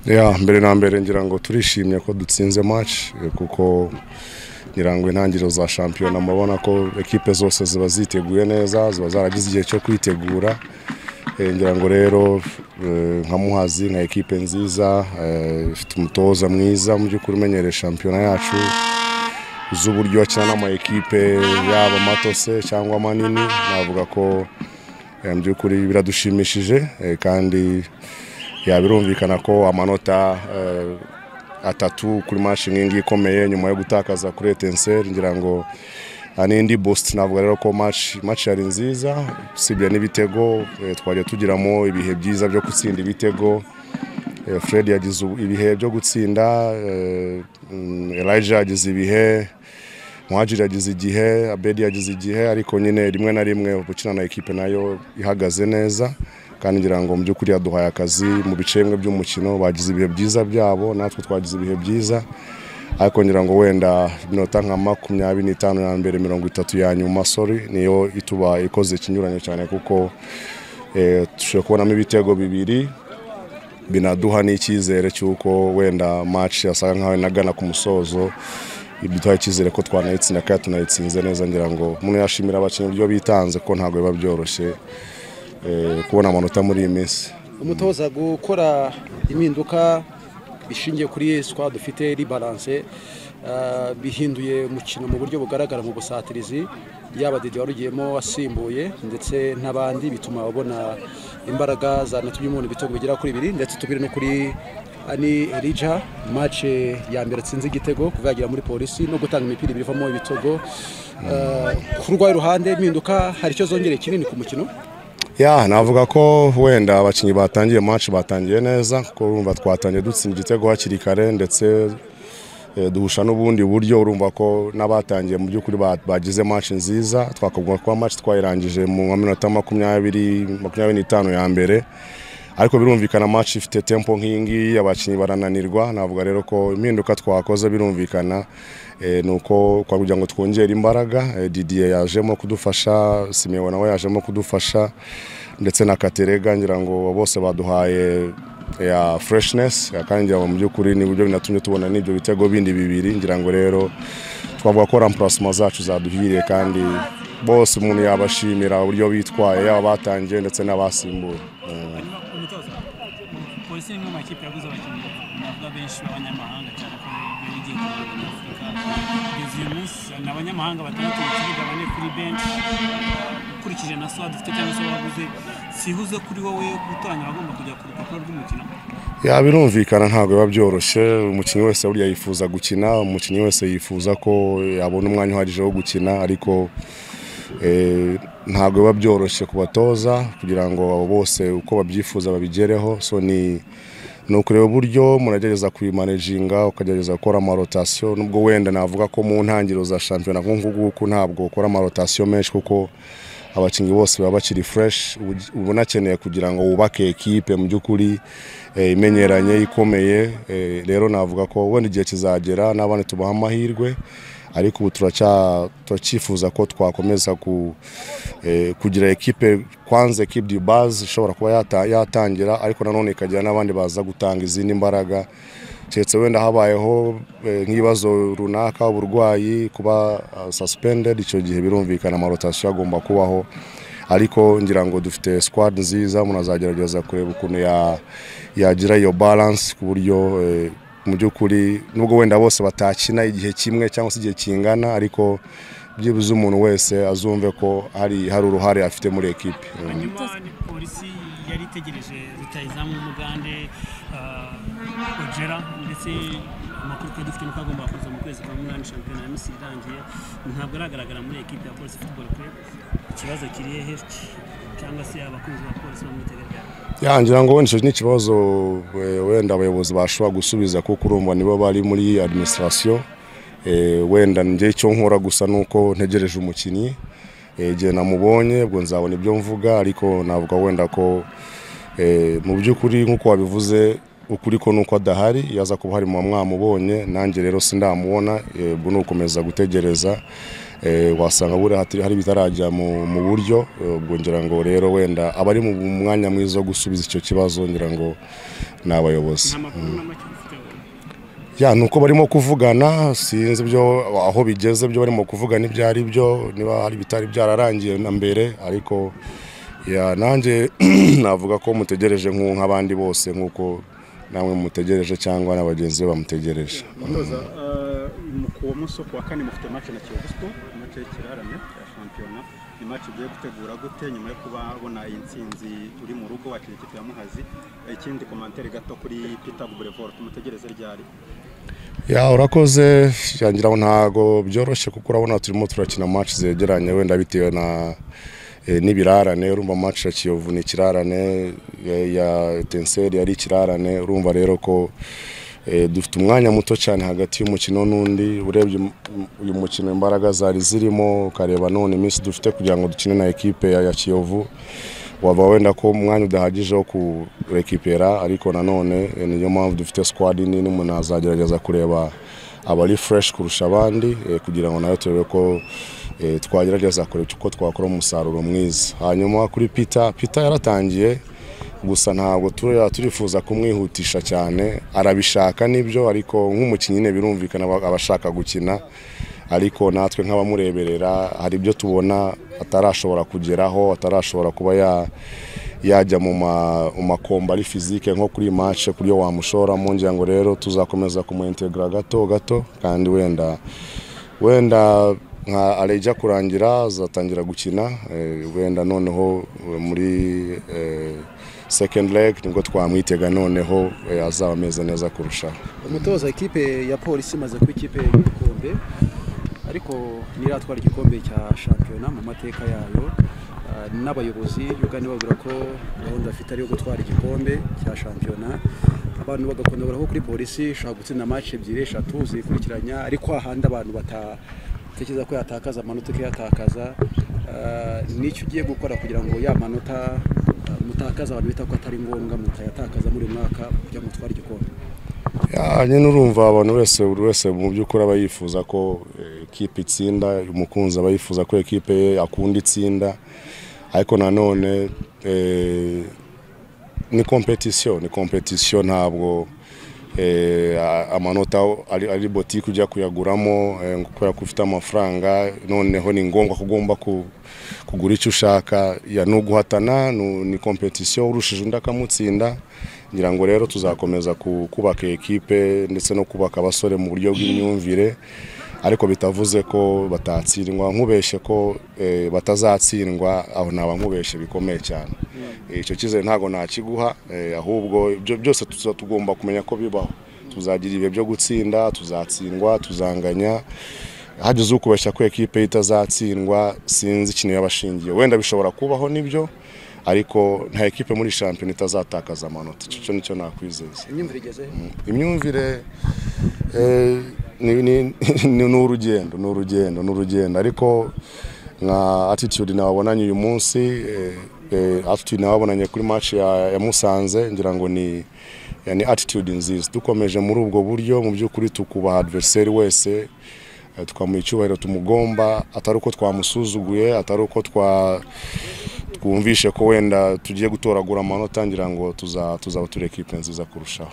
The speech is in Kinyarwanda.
ya mbere na mbere ngira ngo turishimye ko dutsinze match kuko ngira ngo intangiriro za shampiyona murabona ko ekipe zose ziba ziteguye neza ziba zaragize igihe cyo kwitegura Eh, ngira ngo rero eh, nka muhazi nka ekipe nziza eh, ifite umutoza mwiza mu by'ukuri umenyereye shampiyona yacu uzi uburyo akina n'amayikipe yaba mato se cyangwa manini navuga ko eh, mu by'ukuri biradushimishije eh, kandi ya birumvikana ko amanota eh, atatu kuri match nk'ingi ikomeye nyuma yo gutakaza kuri Etincelle ngira ngo ah, n'indi boost navuga rero ko match match yari nziza usibye n'ibitego eh, twajya tugiramo ibihe byiza byo gutsinda ibitego Eh, Fred yagize ubu- ibihe byo gutsinda eh, mm, Elijah yagize ibihe Muhajiri yagize igihe Abedi yagize igihe ariko nyine rimwe na rimwe gukina na ekipe nayo ihagaze neza kandi ngira ngo mu by'ukuri yaduhaye akazi mu bice bimwe by'umukino bagize ibihe byiza byabo natwe twagize ibihe byiza ariko ngira ngo wenda iminota nka makumyabiri n'itanu ya mbere mirongo itatu ya nyuma sori niyo ituba ikoze ikinyuranyo cyane kuko eh, dushobora kubonamo ibitego bibiri binaduha n'icyizere cy'uko wenda match yasaga nkaho inagana ku musozo biduha icyizere ko twanayitsinda kandi tunayitsinze neza ngira ngo umuntu yashimira abakinnyi uburyo bitanze ko ntabwo biba byoroshye eh, kubona amanota muri iyi minsi umutoza gukora impinduka bishingiye kuri sikwa dufite ribaranse ah, bihinduye umukino mu buryo bugaragara mu busatirizi yaba didi wari ugiyemo asimbuye ndetse n'abandi bituma babona imbaraga za natubye umuntu ibitego bigera kuri bibiri ndetse tubiri no kuri ani erija mace ya mbere atsinze igitego kuva yagera muri polisi no gutanga imipira ibiri ivamo ibitego Ah, ku rwayo ruhande impinduka hari icyo zongereye kinini ku mukino ya navuga ko wenda abakinnyi batangiye match batangiye neza kuko urumva twatangiye dutsinda igitego hakiri kare ndetse eh, duhusha n'ubundi buryo urumva ko n'abatangiye mu by'ukuri ba- bagize match nziza twakavuga ko match twayirangije mu minota makumyabiri makumyabiri n'itanu ya mbere ariko birumvikana match ifite tempo nk'iyingiyi abakinnyi barananirwa navuga rero ko impinduka twakoze birumvikana eh, ni uko kwa- kugira ngo twongere imbaraga eh, didier yajemo kudufasha simewe nawe yajemo kudufasha ndetse na katerega ngira ngo bose baduhaye ya freshness ya kandi ngira ngo mu by'ukuri ni buryo binatumye tubona n'ibyo bitego bindi bibiri ngira ngo rero twavuga ko remplacement zacu zaduhiriye kandi bose umuntu yabashimira uburyo bitwaye yaba batangiye ndetse n'abasimbuye Eh. umutoza polisi ni imwe mu makipe yaguze abakinnyi navuga benshi b'abanyamahanga cyane ko biba bigiye kuza muri afurika kugeza uyu munsi ni abanyamahanga batandatu mu kibuga bane kuri benshi ukurikije na sowa dufite cyangwa se baguze sihuze kuri wowe gutoranya abagomba kujya ku rupapuro rw'umukino ya birumvikana ntabwo biba byoroshye umukinnyi wese burya yifuza gukina umukinnyi wese yifuza ko yabona umwanya uhagije wo gukina ariko eh, ntabwo biba byoroshye ku batoza kugira ngo abo bose uko babyifuza babigereho so ni ni ukureba uburyo munagerageza kuyimanejinga ukagerageza gukora amarotasiyo nubwo wenda navuga ko mu ntangiriro za shampiyona nk'uku nguku ntabwo ukora amarotasiyo menshi kuko abakinnyi bose baba bakiri fureshi uba unakeneye kugira ngo wubake ekipe mu by'ukuri eh, imenyeranye ikomeye Eh, rero navuga ko wenda igihe kizagera n'abandi tubaha amahirwe ariko ubu turacya- turacyifuza ko twakomeza ku, eh, kugira ekipe kwanza ekipe di base ishobora kuba yata- yatangira ariko nanone ikagira n'abandi baza gutanga izindi mbaraga keretse wenda habayeho eh, nk'ibibazo runaka uburwayi kuba ah, suspended icyo gihe birumvikana amarotasiyo agomba kubaho ariko ngira ngo dufite squad nziza munazagerageza kureba ukuntu ya- yagira iyo balance ku buryo eh, mu by'ukuri nubwo wenda bose batakina igihe kimwe cyangwa se igihe kingana ariko byibuze umuntu wese azumve ko hari hari uruhare afite muri ekipe Mm. hanyuma ni polisi yari itegereje rutayizamu w'umugande ah, ojera ndetse amakuru twari dufite nuko agomba kuza mu kwezi kwa munani shampiyona ya misiri irangiye ntabwo aragaragara muri ekipe ya polisi futuboro kurebe ikibazo kiri hehe cyangwa se abakunzi ba polisi bamwitegerera Ya, ngira ngo wenda icyo ni ikibazo eh, wenda abayobozi bashobora gusubiza kuko urumva nibo bari muri administration Eh, wenda njye icyo nkora gusa ni uko ntegereje umukinnyi Eh, igihe namubonye ubwo nzabona ibyo mvuga ariko navuga wenda ko eh, mu by'ukuri nk'uko wabivuze ukuri ko nuko adahari iyo aza kuba hari muba mwamubonye nanjye rero sindamubona ubwo ni ugukomeza gutegereza Eh, wasanga buriya hatari- hari bitarajya mu mu buryo eh, ubwo ngira ngo rero wenda aba ari mu mwanya mwiza wo gusubiza icyo kibazo ngira ngo ni abayobozi nta makuru na make ufite ya ni uko barimo kuvugana sinzi ibyo aho bigeze byo barimo kuvugana ibyo ari byo niba hari bitari byararangiye na mbere ariko ya nanjye navuga ko mutegereje nk'u- nk'abandi bose nk'uko namwe mutegereje cyangwa na bagenzi be bamutegereje mutoza kuwa munsi wo kuwa kane mufite match na kiyovu sport match y'ikirarane cya shampiyona ni match ugiye gutegura gute nyuma yo kuba bona iyi ntsinzi uri mu rugo wakira ikipe ya muhazi Eh, ikindi komantere gato kuri peter bubrevor tumutegereze ryari ya urakoze yangira ntago byoroshye kuko urabona turimo turakina match zegeranye wenda bitewe na eh, n'ibirarane urumva match ya Kiyovu ni ikirarane ya- ya Etincelle yari ikirarane urumva rero ko eh, dufite umwanya muto cyane hagati y'umukino n'undi urebye um- uyu mukino imbaraga zari zirimo ukareba none iminsi dufite kugira ngo dukine na ekipe ya ya Kiyovu waba wenda ko umwanya udahagije wo kurekipera ariko nanone eh, niyo mpamvu dufite squad nini umuntu azagerageza kureba abari fresh kurusha abandi eh, kugira ngo nayo turebe ko eh, twagerageza kureba uko twakora umusaruro mwiza hanyuma kuri Peter Peter yaratangiye gusa ntabwo turiya turifuza kumwihutisha cyane arabishaka nibyo ariko nk'umukinnyi nyine birumvikana aba aba ashaka gukina ariko natwe nk'abamureberera hari ibyo tubona atarashobora kugeraho atarashobora kuba ya yajya mu ma- mu makomba ari fizike nko kuri iyi match ku buryo wamushoramo ngira ngo rero tuzakomeza kumuintegra gato gato kandi wenda wenda nka arejya kurangira azatangira gukina eh, wenda noneho eh, muri eh, second leg nibwo twamwitega noneho eh, azaba ameze neza kurushaho umutoza ikipe ya polisi imaze kuba ikipe y'igikombe ariko ntiratwara igikombe cya shampiyona mu mateka yayo Ah, n'abayobozi yugana babwira ko gahunda bafite ari iyo gutwara igikombe cya shampiyona abantu bagakunda ko kuri polisi ishobora gutsinda match ebyiri eshatu zikurikiranya ariko ahandi abantu batatekereza ko yatakaza amanota ikayatakaza Ah, nicyo ugiye gukora kugira ngo ya manota ah, mutakaza abantu bita ko atari ngombwa mutayatakaza muri uyu mwaka kugira ngo mutware igikombe Ya, nyine urumva abantu wese buri wese mu by'ukuri aba yifuza ko eh, ekipe itsinda umukunzi aba yifuza ko ekipe ye akunda itsinda ariko nanone eh, ni kompetisiyo ni kompetisiyo ntabwo eh, a- amanota ari, ari botike ujya kuyaguramo eh, kubera ko ufite amafaranga noneho ni ngombwa ko ugomba ku- kugura icyo ushaka ya ni uguhatana ni- ni kompetisiyo urushije undi akamutsinda ngira ngo rero tuzakomeza ku- kubaka iyi ekipe ndetse no kubaka abasore mu buryo bw'imyumvire ariko bitavuze ko batatsindwa nkubeshye ko eh, batazatsindwa aho naba nkubeshye bikomeye cyane Eh, icyo cyizere ntabwo nakiguha eh, ahubwo ibyo byose tuza- tugomba kumenya ko bibaho tuzagira ibihe byo gutsinda tuzatsindwa tuzanganya hageze ukubeshya ko ekipe ye itazatsindwa sinzi ikintu yaba ashingiye wenda bishobora kubaho nibyo ariko nta ekipe muri shampiyona itazatakaza amanota icyo cyo nicyo nakwizeza imyumvire igeze he? imyumvire eh, ni- ni ni- ni urugendo ni urugendo ni urugendo ariko nka attitude nababonanye uyu munsi eh, eh, attitude nababonanye kuri match ya, ya Musanze ngira ngo ni ya- ni attitude nziza dukomeje muri ubwo buryo mu by'ukuri tukubaha adversary wese eh, tukamuha icyubahiro tumugomba atari uko twamusuzuguye atari uko twa twumvishe ko wenda tugiye gutoragura amanota ngira ngo tuza tuzaba turi ekipe nziza kurushaho